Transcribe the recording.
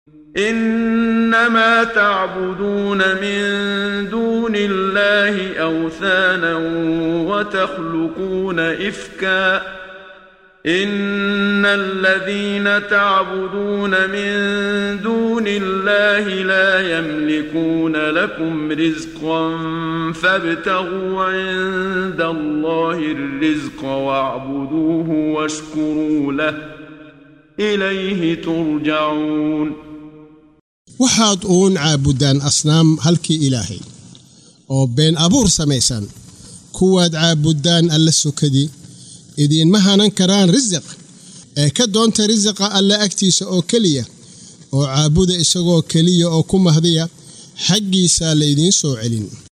انما تعبدون من دون الله اوثانا وتخلقون افكا ان الذين تعبدون من دون الله لا يملكون لكم رزقا فابتغوا عند الله الرزق واعبدوه واشكروا له اليه ترجعون waxaad uun caabudaan asnaam halkii ilaahay oo been abuur samaysan kuwaad caabuddaan alla sokadii idiinma hanan karaan risiq ee ka doonta risiqa alle agtiisa oo keliya oo caabuda isagoo keliya oo ku mahdiya xaggiisaa laydiin soo celin